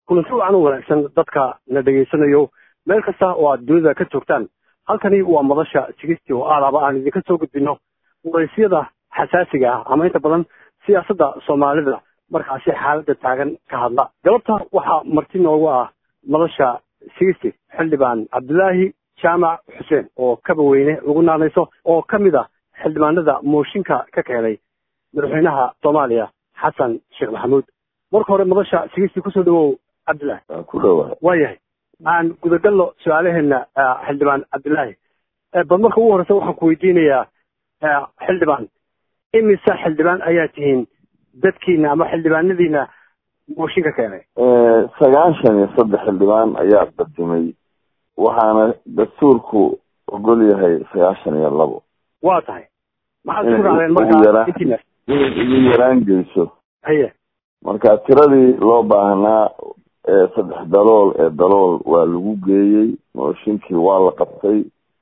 kulanti wacan u wanaagsan dadka na dhegaysanayo meel kasta oo aad dunida ka joogtaan halkani waa madasha sigisti oo aadaba aan idinka soo gudbino waraysyada xasaasiga ah ama inta badan siyaasadda soomaalida markaasi xaaladda taagan ka hadla galabta waxaa marti noogu ah madasha sigisti xildhibaan cabdulaahi jaamac xuseen oo kaba weyne lagu naanayso oo ka mid ah xildhibaanada mooshinka ka keenay madaxweynaha soomaaliya xasan sheekh maxamuud marka hore madasha sigisti kusoo dhawow cabdillaahi ku dhawahay waayahay aan gudagalno su-aalaheena xildhibaan cabdillaahi bal marka ugu horeysa waxaan ku weydiinayaa xildhibaan imise xildhibaan ayaa tihiin dadkiina ama xildhibaanadiina mooshinka keenay sagaashan iyo saddex xildhibaan ayaa qadimay waxaana dastuurku ogol yahay sagaashan iyo labo waa tahay maxaad isku raacdeen markaa intiina inay igu yaraan geyso haye marka tiradii loo baahnaa ee saddex dalool ee dalool waa lagu geeyey mooshinkii waa la qabtay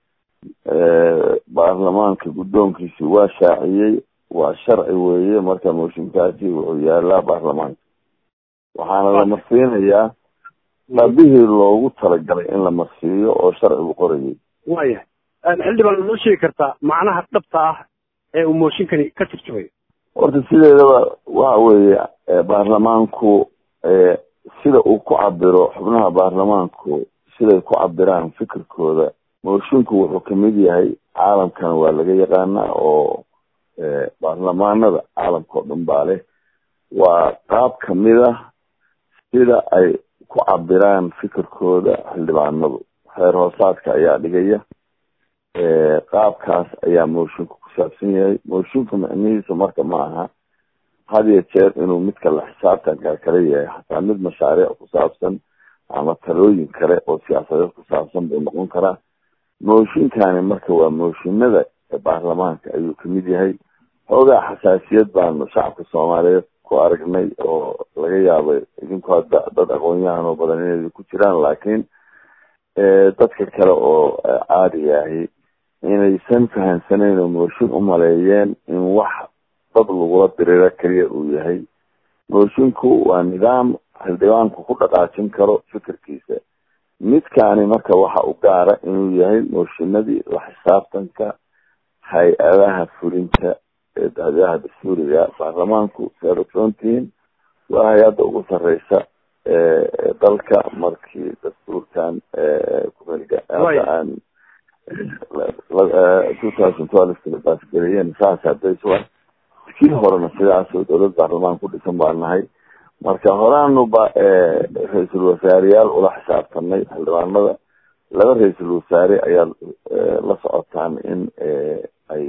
baarlamaanka guddoonkiisi waa shaaciyey waa sharci weeye marka mooshinkaasi wuxuu yaalaa baarlamaanka waxaana la marsiinayaa qabihii loogu talagalay in la marsiiyo oo sharcigu qorayay waayahay xildhibaan noo sheegi kartaa macnaha dhabta ah ee uu mooshinkani ka turjumayo horta sideedaba waxa weeye baarlamaanku sida uu ku cabiro xubnaha baarlamaanku siday ku cabiraan fikirkooda moshinku wuxuu kamid yahay caalamkana waa laga yaqaanaa oo baarlamaanada caalamka oo dhan baa leh waa qaab kamid ah sida ay ku cabiraan fikirkooda xildhibaanadu xeer hoosaadka ayaa dhigaya qaabkaas ayaa moshinku ku saabsan yahay moshinku micnihiisa marka ma aha had iyo jeer inuu midka la xisaabtanka kale yahay xataa mid mashaariic ku saabsan ama talooyin kale oo siyaasadeed ku saabsan buu noqon karaa mooshinkani marka waa mooshinada baarlamaanka ayuu kamid yahay xoogaa xasaasiyad baanu shacabka soomaaliyeed ku aragnay oo laga yaabay idinku hadda dad aqoon-yahan oo badan inay ku jiraan laakiin dadka kale oo caadiga ahi inaysan fahansaneyn oo mooshin umaleeyeen in wax dad lagula diriro keliya uu yahay moshinku waa nidaam xildhibaanku ku dhaqaajin karo fikirkiisa midkaani marka waxa u gaara inuu yahay mooshinadii la xisaabtanka hay-adaha fulinta ee hay-adaha dastuuriga baarlamaanku siaad ogsoontihiin waa hay-adda ugu sareysa dalka markii dastuurkan kumelga aan two thousand twelve baasgeliyeen saas hadaysa kii horena sidaas oo dowlad baarlamaan ku dhisan baa nahay marka horaanu ba ra-iisul wasaareyaal ula xisaabtanay xildhibaanada laba ra-iisul wasaare ayaa la socotaan in ay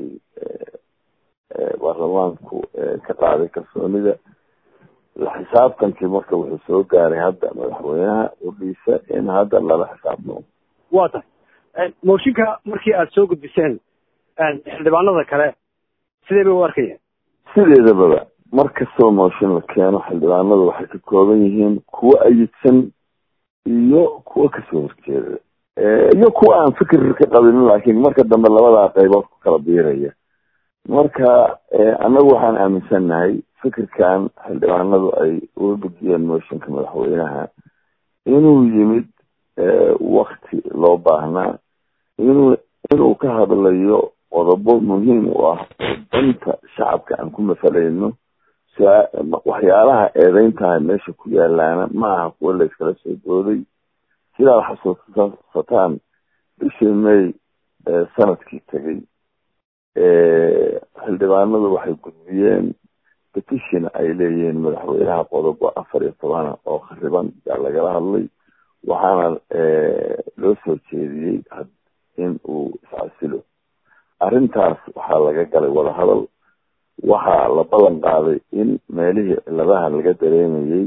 baarlamaanku ka qaaday kalsoonida la xisaabtankii marka wuxuu soo gaaray hadda madaxweynaha udhiisa in hadda lala xisaabtamo waa tahay mooshinka markii aada soo gudbiseen xildhibaanada kale sidee bay u arkayeen sideedababa mar kastoo mooshin la keeno xildhibaanadu waxay ka kooban yihiin kuwo ayidsan iyo kuwo kasoo horjeeda iyo kuwa aan fikir ka qabinin laakiin marka dambe labadaa qaybood ku kala biiraya marka annagu waxaan aaminsannahay fikirkan xildhibaanadu ay uga gudbiyeen mooshinka madaxweynaha inuu yimid wakti loo baahnaa inuu inuu ka hadlayo qodobo muhiim u ah oo danta shacabka aan ku masalayno waxyaalaha eedeyntahay meesha ku yaalaana ma aha kuwo layskala soo dooday sidaad xasuusataan bishii may sanadkii tegay xildhibaanadu waxay gudbiyeen petition ay leeyihiin madaxweynaha qodobo afar iyo tobana oo khariban yaa lagala hadlay waxaana loo soo jeediyey in uu iscasilo arrintaas waxaa laga galay wadahadal waxaa la ballan qaaday in meelihii ciladaha laga dareemayey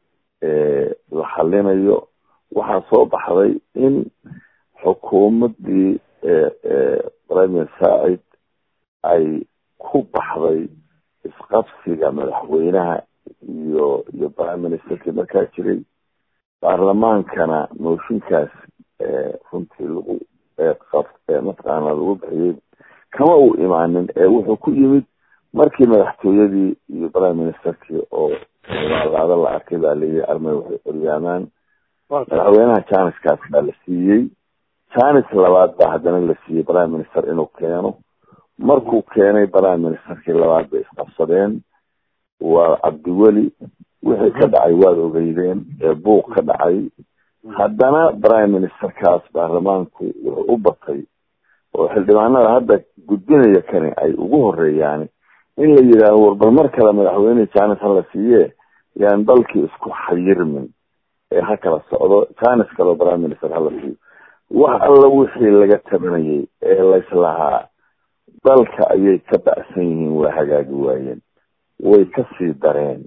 la xalinayo waxaa soo baxday in xukuumaddii premier saacid ay ku baxday isqabsiga madaxweynaha iyo iyo prime ministerkii markaa jiray baarlamaankana mooshinkaas runtii lagu mataqaana lagu bixiyey kama uu imaanin ee wuxuu ku yimid markii madaxtooyadii iyo prime ministerkii oo laada la arkay baa layidhi armay waxay oryaamaan madaxweynaha janiskaas baa la siiyey janis labaad baa haddana la siiyey prime minister inuu keeno markuu keenay prime ministerkii labaad bay isqabsadeen waa cabdiweli wixii ka dhacay waad ogeydeen ee buuq ka dhacay haddana prime ministerkaas baarlamaanku wuxuu u batay oo xildhibaanada hadda gudbinaya kani ay ugu horeeyaan in la yidhaaho warbal mar kale madaxweyne janis hala siiye yaan dalkii isku xayirmin ee ha kala socdo janis kaleo prime minister hala siiyo wax alla wixii laga tabanayay ee layslahaa dalka ayay ka bacsan yihiin waa hagaagi waayeen way kasii dareen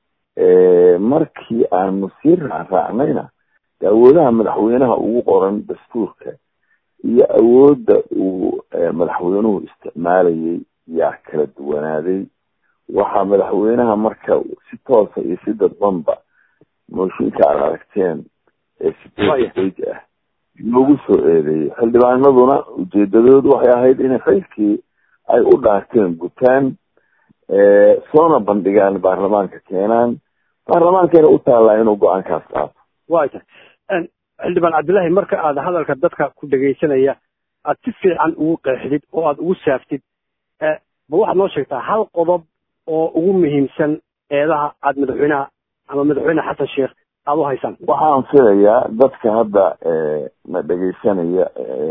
markii aanu sii raacraacnayna awoodaha madaxweynaha ugu qoran dastuurka iyo awoodda uu madaxweynuhu isticmaalayay yaa kala duwanaaday waxaa madaxweynaha marka si toosa iyo si dadbanba mooshinka aad aragteen ee sideed bage ah loogu soo eedeeyey xildhibaanaduna ujeedadoodu waxay ahayd inay xilkii ay u dhaarteen gutaan soona bandhigaan baarlamaanka keenaan baarlamaankayna u taallaa inuu go-aankaas qaato way tahay xildhibaan cabdillahi marka aad hadalka dadka ku dhegaysanaya aad si fiican ugu qeexdid oo aad ugu saaftid ma waxaad noo sheegtaa hal qodob oo ugu muhiimsan eedaha aad madaxweynaha ama madaxweyne xasan sheekh aada u haysaan waxaan filayaa dadka hadda na dhegaysanaya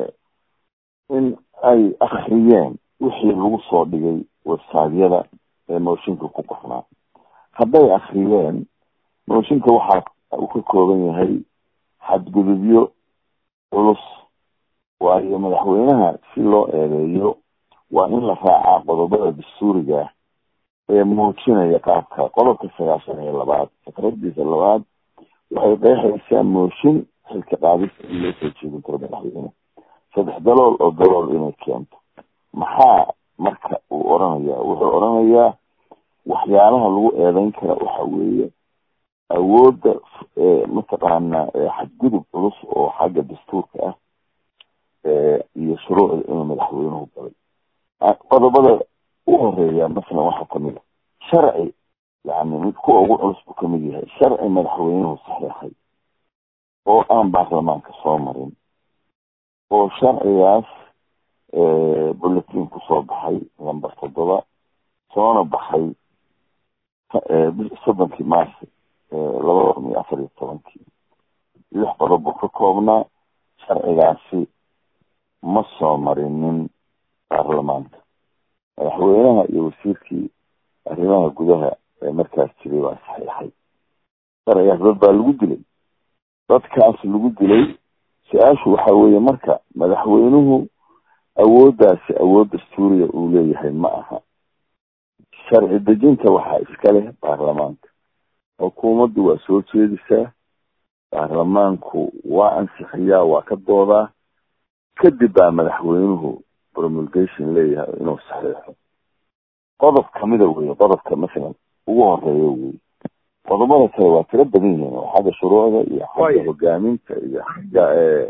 in ay akriyeen wixii lagu soo dhigay websiteyada ee mooshinka ku qornaa hadday akriyeen mooshinka waxaa uu ka kooban yahay xadgudubyo culus waayo madaxweynaha si loo eedeeyo waa in la raacaa qodobada dastuuriga ee muujinaya qaabka qodobka sagaashan iyo labaad fikradiisa labaad waxay qeexaysaa mooshin xilka qaadista in loo soo jeedin karo madaxweyne saddex dalool oo dalool inay keento maxaa marka uu oranayaa wuxuu oranayaa waxyaalaha lagu eedeyn kara waxa weeye awoodda mataqaana xadgudub culus oo xagga dastuurka ah iyo shuruucda inuu madaxweynuhu galay qodobada u horeeya masalan waxaa kamid a sharci yani mid kuwa ugu culus buu kamid yahay sharci madaxweynuhu saxeexay oo aan baarlamaanka soo marin oo sharcigaas bulletin kusoo baxay number toddoba soona baxay soddonkii marsi labada kun iyo afar iyo tobankii lix qodob buu ka koobnaa sharcigaasi ma soo marinin baarlamaanka madaxweynaha iyo wasiirkii arrimaha gudaha ee markaas jiray waa saxiixay sharcigaas dad baa lagu dilay dadkaas lagu dilay su-aashu waxa weeye marka madaxweynuhu awooddaasi awood dastuuriya uu leeyahay ma aha sharci dejinta waxaa iska leh baarlamaanka xukuumaddu waa soo jeedisaa baarlamaanku waa ansixiyaa waa ka doodaa kadib baa madaxweynuhu promulgation leeyahay inuu saxiixo qodob kamida weye qodobka masalan ugu horeeya weye qodobada kale waa tiro badan yihiin oo xagga shuruucda iyo xagga hogaaminta iyo xagga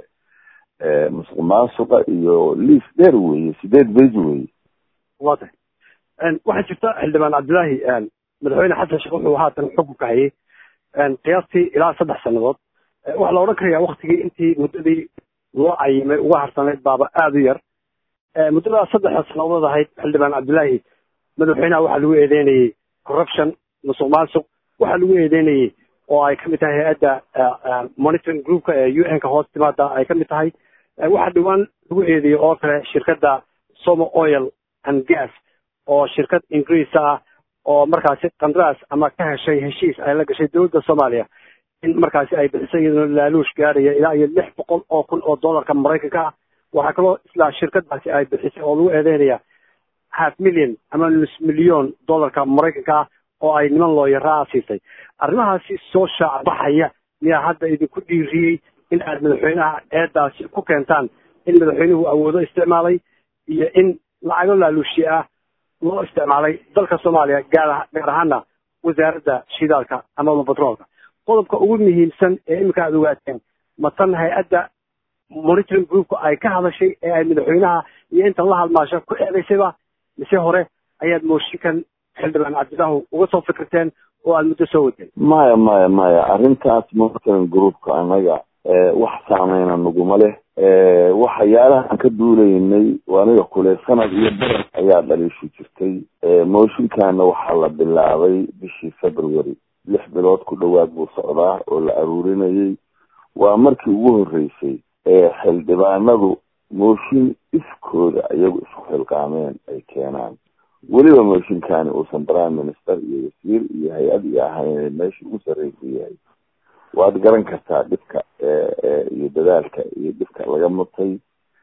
musuq maasuqa iyo liis dheer weye sideed bage weye wa tahay waxaa jirta xildhibaan cabdillaahi madaxweyne xasan sheekh wuxuu haatan xukunka hayay qiyaastii ilaa saddex sannadood waxaa la odhan karayaa waktigii intii muddadii loo cayimay uga harsanayd baaba aada u yar muddadaas saddexda sannadood ahayd xildhibaan cabdillaahi madaxweynaha waxaa lagu eedeynayey corruption musuq maasuq waxaa lagu eedeynayey oo ay kamid tahay hay-adda monitoring groupka ee u n ka hoos timaada ay kamid tahay waxaa dhawaan lagu eedeeyey oo kale shirkadda somo oil and gas oo shirkad ingiriis ah oo markaasi qandaraas ama ka heshay heshiis ay la gashay dowladda soomaaliya in markaasi ay bixisay iyadoo laaluush gaaraya ilaa iyo lix boqol oo kun oo dollarka maraykanka ah waxaa kaloo islaa shirkadaasi ay bixisay oo lagu eedeynaya half million ama nus milyon dollarka maraykanka ah oo ay niman looyaraa siisay arrimahaasi soo shaacbaxaya miyaa hadda idinku dhiiriyey in aad madaxweynaha eedaasi ku keentaan in madaxweynuhu awoodo isticmaalay iyo in lacago laaluushi ah loo isticmaalay dalka soomaaliya gaar gaar ahaana wasaaradda shidaalka amaba batroolka qodobka ugu muhiimsan ee iminka aad ogaateen ma tan hay-adda monitoring groupka ay ka hadashay ee ay madaxweynaha iyo intan la hadmaasho ku eedaysayba mise hore ayaad mooshinkan xildhibaan cabdillahu uga soo fikirteen oo aada muddo soo wadeen maya maya maya arrintaas monitoring groupka annaga wax saameyna naguma leh waxyaalahaan ka duulaynay aniga kule sanad iyo baran ayaa dhaliishu jirtay mooshinkaana waxaa la bilaabay bishii february lix bilood ku dhawaad buu socdaa oo la aruurinayay waa markii ugu horreysay ee xildhibaanadu mooshin iskooda iyagu isku xilqaameen ay keenaan weliba mooshinkani uusan prime minister iyo wasiir iyo hay-ad iyo ahayn meesha ugu sarreysa yahay waad garan kartaa dhibka iyo dadaalka iyo dhibka laga mutay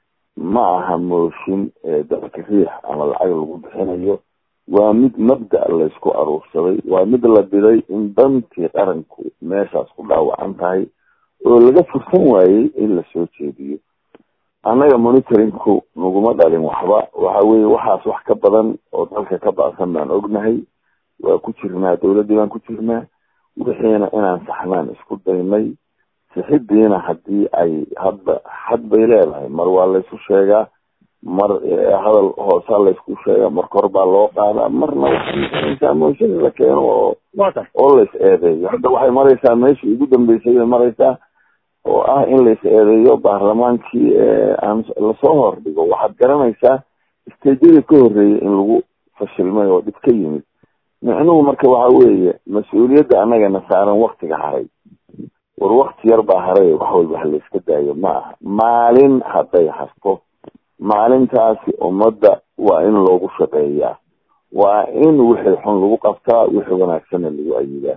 ma aha mooshin dalka riix ama lacag lagu bixinayo waa mid mabda laysku aruursaday waa mid la diday in dantii qaranku meeshaas ku dhaawacan tahay oo laga fursan waayey in lasoo jeediyo annaga monitoringku naguma dhalin waxba waxa weye waxaas wax ka badan oo dalka ka bacsan baan ognahay waa ku jirnaa dawladdii baan ku jirnaa wixiina inaan saxnaan isku daynay sixidiina haddii ay hadda xad bay leedahay mar waa laysu sheegaa mar hadal hoosaa laysku sheegaa mar kor baa loo qaadaa marna waxay mooshin la keeno oo oo lays eedeeyo hadda waxay maraysaa meeshii ugu dambeysay bay maraysaa oo ah in lays eedeeyo baarlamaankii aan lasoo hordhigo waxaad garanaysaa stejyadii ka horreeyay in lagu fashilmay oo dhib ka yimid micnuhu marka waxa weeye mas-uuliyadda annagana saaran waktiga haray war wakti yar baa haray wax walba ha layska daayo ma aha maalin hadday harto maalintaasi ummadda waa in loogu shaqeeyaa waa in wixii xun lagu qabtaa wixii wanaagsanna lagu ayidaa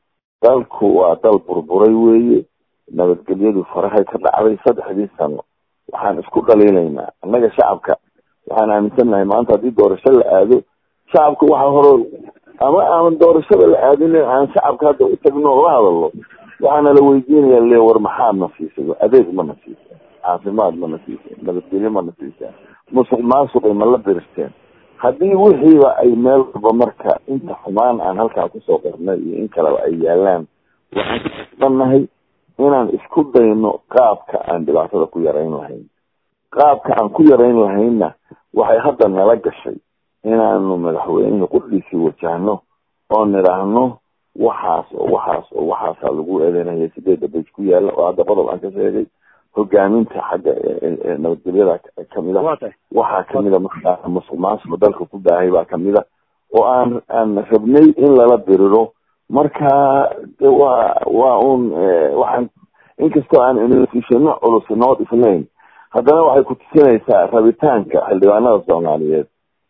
dalku waa dal burburay weeye nabadgelyadu farahay ka dhacday saddexdii sano waxaan isku dhaliilaynaa annaga shacabka waxaan aaminsannahay maanta haddii doorasho la aado shacabka waxaa hore ama aan doorashada la aadin aan shacabka hadda u tagno oo la hadalno waxaana la weydiinaya le war maxaad na siisay adeeg mana siisa caafimaad mana siisa nabadgelyo mana siisa musuq maasuqay ma la biristeen haddii wixiiba ay meel walba marka inta xumaan aan halkaa kusoo qarnay iyo in kaleba ay yaalaan waxaan kudannahay inaan isku dayno qaabka aan dhibaatada ku yarayn lahayn qaabka aan ku yarayn lahaynna waxay hadda nala gashay inaanu madaxweynihii qudhiisii wajahno oo nidhaahno waxaas oo waxaas oo waxaasaa lagu eedeynaya sideeda baj ku yaala oo hadda qodob aan ka sheegay hogaaminta xagga nabadgelyada kamid a waxaa kamid a markaa musuq maasuqa dalka ku baahay baa kamid a oo aan aan rabnay in lala diriro marka de waa waa un waxaan inkastoo aan institutionno culus noo dhisnayn haddana waxay ku tusinaysaa rabitaanka xildhibaanada soomaaliyeed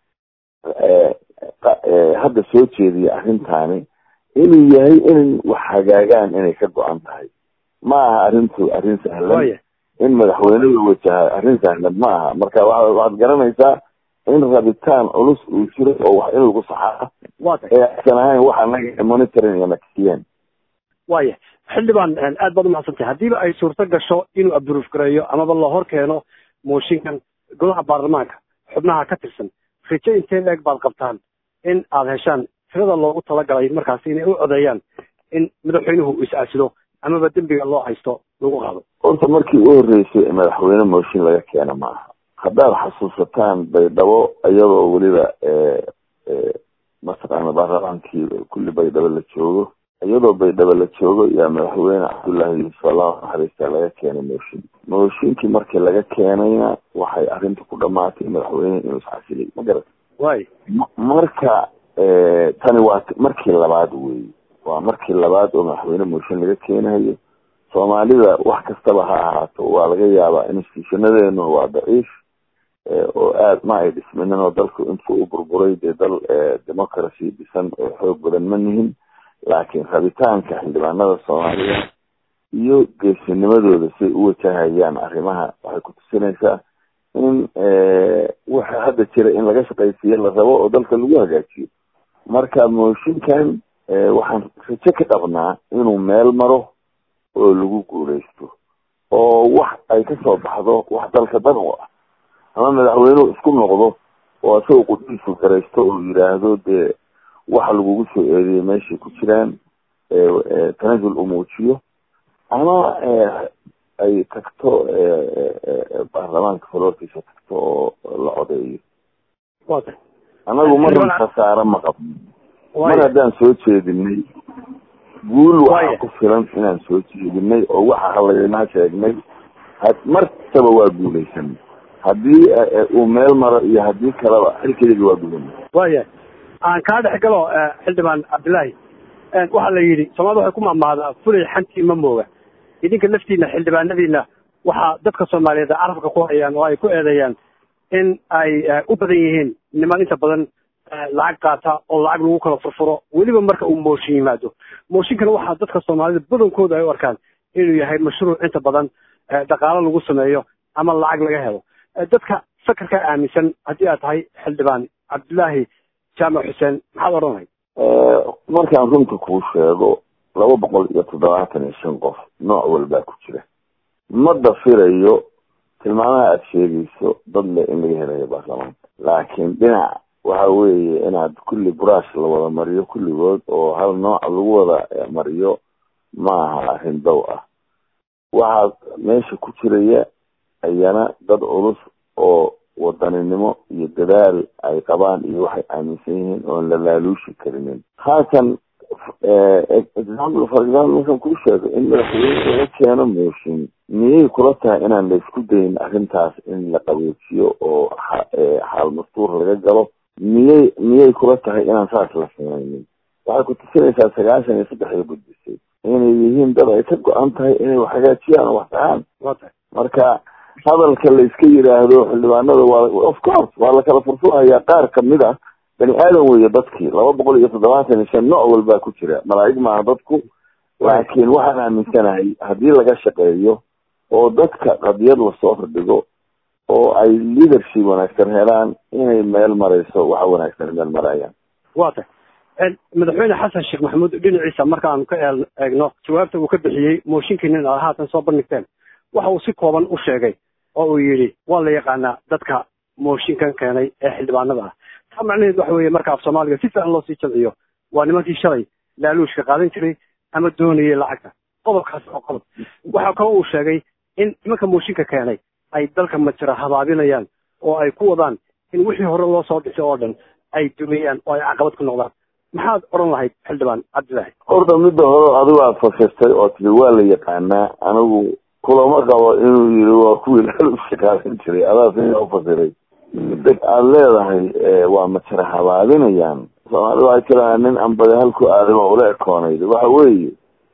hadda soo jeediya arrintaani inuu yahay in wax hagaagaan inay ka go-an tahay ma aha arrintu arrin sahlan in madaxweyne la wajaha arrin sahlan ma aha marka wa waxaad garanaysaa in rabitaan culus uu jiro oo wax in lagu saxaa ee aysan ahayn wax anaga monitoring iyo nakiyeen waya xildhibaan aad baad umahadsantay haddiiba ay suurto gasho inuu abruuf gareeyo amaba la hor keeno mooshinkan golaha baarlamaanka xubnaha ka tirsan rijo intee leeg baad qabtaan in aada heshaan tirada loogu talagalay markaasi inay u codeeyaan in madaxweynuhu is-aasilo amaba dembiga loo haysto lagu qaado horta markii u horreysay madaxweyne mooshin laga keena ma aha haddaad xasuusataan baydhabo iyadoo weliba mataqaana baarlamaankii kulli baydhabo la joogo iyadoo baydhabo la joogo yaa madaxweyne cabdullaahi yuusuf allahu naxariista laga keenay mooshin mooshinkii markii laga keenayna waxay arrinta ku dhamaatay madaxweyne inuu isxasilay ma garat way marka tani waa markii labaad wey waa markii labaad oo madaxweyne mooshin laga keenayo soomaalida wax kastaba ha ahaato waa laga yaabaa institutionadeenu waa daciif oo aad ma ay dhisminin oo dalku intuu u burburay dee dal democracy dhisan oo xoog badan ma nihin laakiin rabitaanka xildhibaanada soomaalida iyo geesinimadooda say u wajahayaan arrimaha waxay ku tusinaysaa in waxa hadda jira in laga shaqaysiiyo la rabo oo dalka lagu hagaajiyo marka mooshinkan waxaan rajo ka qabnaa inuu meel maro oo lagu guuleysto oo wax ay kasoo baxdo wax dalka dan u ah ama madaxweynuhu isku noqdo oo isagao qudhiisu garaysto oo yidhaahdo dee waxa lagugu soo eediyay meeshay ku jiraan tanazul uu muujiyo ama ay tagto baarlamaanka faloorkiisa tagto oo la codeeyo anagu marna khasaare ma qabno mar haddaan soo jeedinay guul waxaa ku filan inaan soo jeedinay oo waxa halaynaa sheegnay martaba waa guulaysanay haddii uu meel maro iyo haddii kaleba xilkeyga waa gudanay waya aan kaa dhex galo xildhibaan cabdillaahi waxaa la yidhi soomaalida waxay ku maamahdaa fulay xantii ma mooga idinka laftiina xildhibaanadiina waxaa dadka soomaaliyeed carabka ku hayaan oo ay ku eedeeyaan in ay u badan yihiin niman inta badan lacag qaata oo lacag lagu kala furfuro weliba marka uu mooshin yimaado mooshinkana waxaa dadka soomaalida badankooda ay u arkaan inuu yahay mashruuc inta badan dhaqaalo lagu sameeyo ama lacag laga helo dadka sakarkaa aaminsan haddii aad tahay xildhibaan cabdillaahi jaamac xuseen maxaad odhanahay markaan runta kuu sheego laba boqol iyo toddobaatan iyo shan qof nooc walbaa ku jira ma dafirayo tilmaamaha aada sheegayso dad le in laga helayo baarlamaanka laakiin dhinac waxa weeye inaad kulli buraash la wada mariyo kulligood oo hal nooca lagu wada mariyo maaha arrin dow ah waxaa meesha ku jiraya ayana dad culus oo wadaninimo iyo dadaal ay qabaan iyo waxay aaminsan yihiin oon la laaluushi karinin haatan example for example markaan kuu sheego in madaxweyne laga keeno mooshin miyay kula tahay inaan la isku dayin arrintaas in la qaboojiyo oo xaal mastuur laga galo miyay miyay kula tahay inaan saas la sameynin waxay ku tusinaysaa sagaashan iyo saddex ay gudbisay inay yihiin dad ay ka go-an tahay inay wax hagaajiyaan oo wax tahaan marka hadalka la iska yidhaahdo xildhibaanada waa of course waa la kala furfurhayaa qaar kamid ah bani aadan weeye dadkii laba boqol iyo toddobaatan iyo shan nooc walbaa ku jira malaa'ig maaha dadku laakiin waxaan aaminsanahay haddii laga shaqeeyo oo dadka qadiyad lasoo hordhigo oo ay leadership wanaagsan helaan inay meel marayso waxa wanaagsan meel marayaan wa tay madaxweyne xasan sheekh maxamuud dhinaciisa markaanu ka eegno jawaabta uu ka bixiyey mooshinkiinin aad haatan soo bandhigteen waxa uu si kooban u sheegay oo uu yidhi waa la yaqaanaa dadka mooshinkan keenay ee xildhibaanada ah taa macnaheed waxa weeye marka af soomaaliga si fiican loo sii jamciyo waa nimankii shalay laaluushka qaadan jiray ama doonayay lacagta qodobkaas oo qodob waxa kaloo uu sheegay in nimanka mooshinka keenay ay dalka majira habaabinayaan oo ay ku wadaan in wixii hore loo soo dhisay oo dhan ay dumiyaan oo ay caqabad ku noqdaan maxaad odhan lahayd xildhibaan cabdillaahi horta midda hore adigu aad fasirtay oo tiri waa la yaqaanaa anigu kulama qabo inuu yiri waa kuwii laaluushka qaadan jiray adaas ina ufasiray midda aada leedahay waa majira habaabinayaan soomaalida waxay tirahaa nin ambade halku aadama ula ekoonayd waxa weeye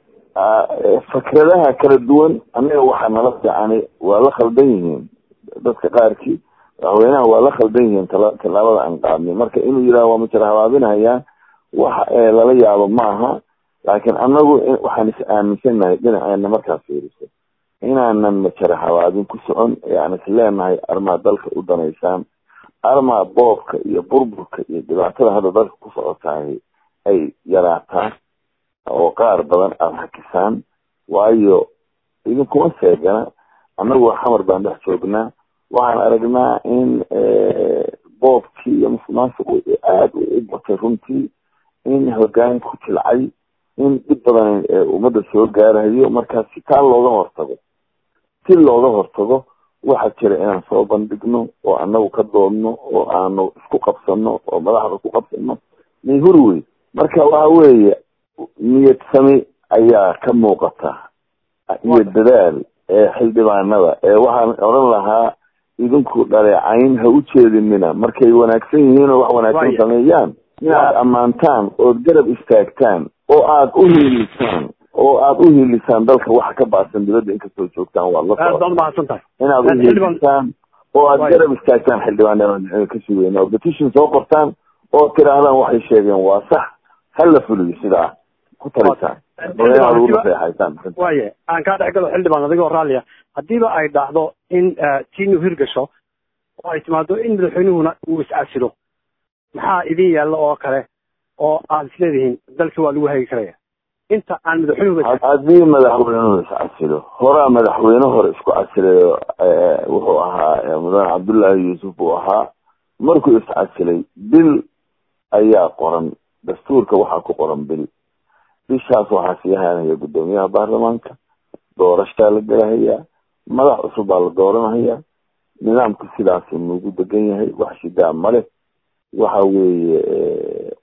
fakradaha kala duwan annaga waxaa nala fiicani waa la khaldan yihiin dadka qaarkii madaxweynaha waa la khaldan yihiin tala tallaabada aan qaadnay marka inuu yidhaha waa majira habaabinayaan wax lala yaabo maaha laakiin annagu waxaan is aaminsanahay dhinaceena markaad fiiriso inaanan majara habaabin ku socon ee aan is leenahay armaa dalka u danaysaan armaa boobka iyo burburka iyo dhibaatada hadda dalka ku socotahay ay yaraataan oo qaar badan aada hakisaan waayo idinkuma seegana annagu xamar baan dhex joognaa waxaan aragnaa in boobkii iyo musuqmaasuqu aada u batay runtii in hogaanku jilcay in dhib badan ummadda soo gaarayo markaa si taa looga hortago si looga hortago waxaa jira inaan soo bandhigno oo anagu ka doodno oo aanu isku qabsano oo madaxda ku qabsano mayhuri wey marka waxa weeye niyad sami ayaa ka muuqata iyo dadaal ee xildhibaanada ee waxaan odhan lahaa idinku dhaleecayn ha u jeedinina markay wanaagsan yihiin oo wax wanaagsan sameeyaan inaad ammaantaan ood garab istaagtaan oo aada u hiilisaan oo aada u hiilisaan dalka waxa ka baasan dibadda inkastoo joogtaan waad la mahadsantahay inaad u hiilisaan oo aada garab istaagtaan xildhibaanada ka sugeyna oo petition soo qortaan oo tidhaahdaan waxay sheegeen waa sax hala fuliyo sidaa ku talisaan waye aan kaa dhex galo xildhibaan adigoo raalliya haddiiba ay dhacdo in tiinu hirgasho oo ay timaado in madaxweynuhuna uu iscasilo maxaa idin yaalla oo kale oo aad isleedihiin dalkii waa lagu hagi karaya inta aan madaxweynuhu haddii madaxweynuhu iscasilo horaa madaxweyne hore isku casilayo wuxuu ahaa mudane cabdullaahi yuusuf buu ahaa markuu iscasilay bil ayaa qoran dastuurka waxaa ku qoran bil bishaas waxaa sii haanaya guddoomiyaha baarlamaanka doorashaa la gelahayaa madax cusub baa la dooranahayaa nidaamku sidaasuu nagu degan yahay wax shidaa male waxa weeye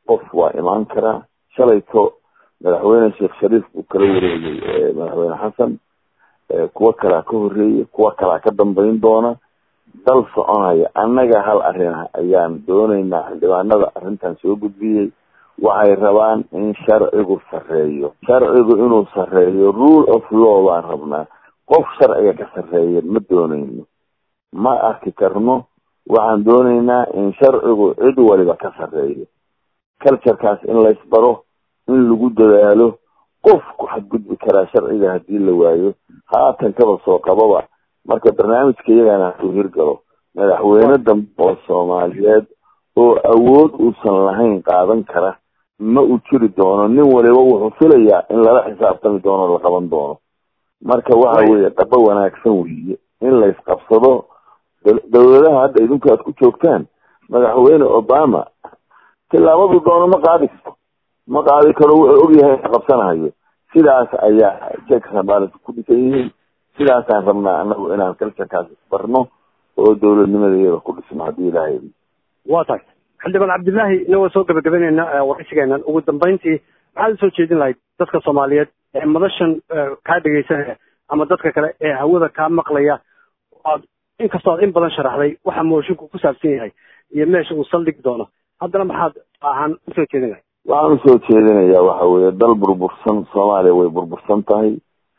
qof waa imaan karaa shalayto madaxweyne sheekh shariif buu kala wareegay madaxweyne xasan kuwo kalaa ka horeeyay kuwo kalaa ka dambeyn doona dal soconaya annaga hal arrin ah ayaan dooneynaa xildhibaanada arrintan soo gudbiyey waxay rabaan in sharcigu sarreeyo sharcigu inuu sarreeyo rule of law baan rabnaa qof sharciga ka sarreeya ma dooneyno ma arki karno waxaan dooneynaa in sharcigu cid waliba ka sarreeyo culturekaas in laysbaro in lagu dadaalo qof ku xadgudbi karaa sharciga haddii la waayo haatan kaba soo qababa marka barnaamijka iyagana hadduu hirgalo madaxweyne dambe oo soomaaliyeed oo awood uusan lahayn qaadan kara ma uu jiri doono nin waliba wuxuu filayaa in lala xisaabtami doono la qaban doono marka waxa weeye dhaba wanaagsan weeye in laysqabsado dawladaha hadda idinku aad ku joogtaan madaxweyne obama tillaabadu doono ma qaadi karo ma qaadi karo wuxuu ogyahay qabsanahayo sidaas ayaa checks and balance ku dhisan yihiin sidaasaan rabnaa anagu inaan culturekaas isbarno oo dowladnimadeeda ku dhisno haddii ilaahay waa tahay xildhibaan cabdillaahi inagoo soo gabagabeyneyna waraysigeenan ugu dambeyntii maxaad usoo jeedin lahayd dadka soomaaliyeed ee madashan kaa dhegeysanaya ama dadka kale ee hawada kaa maqlaya aad inkastoo aad in badan sharaxday waxa moshinku ku saabsan yahay iyo meesha uu saldhigi doono haddana maxaad ahaan usoo jeedin lahayd waxaan usoo jeedinayaa waxa weeye dal burbursan soomaaliya way burbursan tahay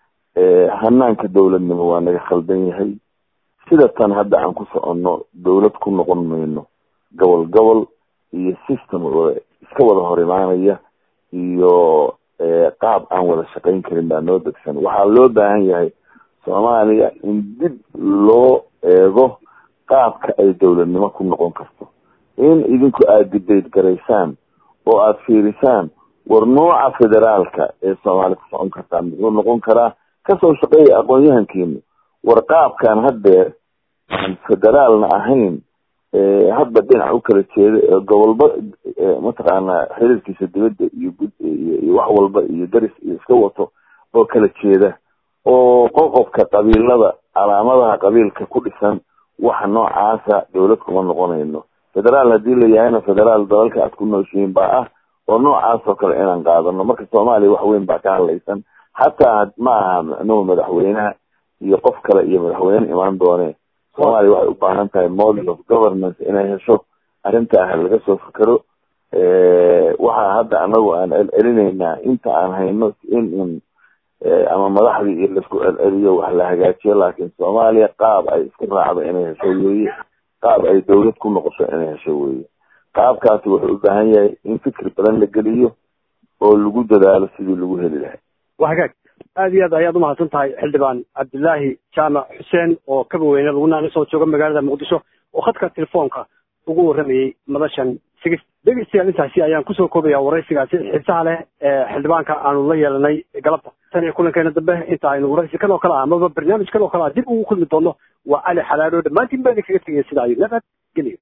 hanaanka dowladnimo waa naga khaldan yahay sida tan hadda aan ku soconno dowlad ku noqon mayno gobol gobol iyo system wada iska wada hor imaanaya iyo qaab aan wada shaqayn karin baa noo degsan waxaa loo baahan yahay soomaaliya in dib loo eego qaabka ay dowladnimo ku noqon karto in idinku aada dibeyt garaysaan oo aada fiirisaan war nooca federaalka ee soomaali ku socon kartaa muxuu noqon karaa kasoo shaqeeya aqoon-yahankiinu war qaabkaan haddeer aan federaalna ahayn hadba dhinac u kala jeeda ee gobolba mataqaanaa xiriirkiisa dibadda iyo gud iyo wax walba iyo daris iyo iska wato oo kala jeeda oo qoqobka qabiilada calaamadaha qabiilka ku dhisan waxa noocaasa dowlad kuma noqonayno federaal haddii la yahayna federaal dalalka aad ku nooshihiin baa ah oo noocaas oo kale inaan qaadano marka soomaaliya wax weyn baa ka hadlaysan xataa ma aha micnuhu madaxweynaha iyo qof kale iyo madaxweyne imaan doone soomaaliya waxay u baahan tahay model of governance inay hesho arrinta ah laga soo fikero waxaa hadda anagu aan celcelineynaa inta aan hayno in in ama madaxdii iyo laisku celceliyo wax la hagaajiyo laakiin soomaaliya qaab ay isku raacdo inay hesho weeye qaab ay dowlad ku noqoto inay hesho weeye qaabkaasi wuxuu u baahan yahay in fikri badan la geliyo oo lagu dadaalo sidii lagu heli lahay waa hagaag aad iyo aad ayaad umahadsan tahay xildhibaan cabdillaahi jaamac xuseen oo kaba weyne lagu naalisoo jooga magaalada muqdisho oo khadka telefoonka ugu warramayey madashan sigis dhegeystayaal intaasi ayaan kusoo koobaya waraysigaasi xiisaha leh ee xildhibaanka aanu la yeelanay galabta tan iyo kulankeena dambe inta aynu waraysi kan oo kale ah amaba barnaamij kan oo kale ah dib ugu kulmi doono waa cali xalaalo dhammaantiin baa idinkaga tegaya sida ayu nabad geliyo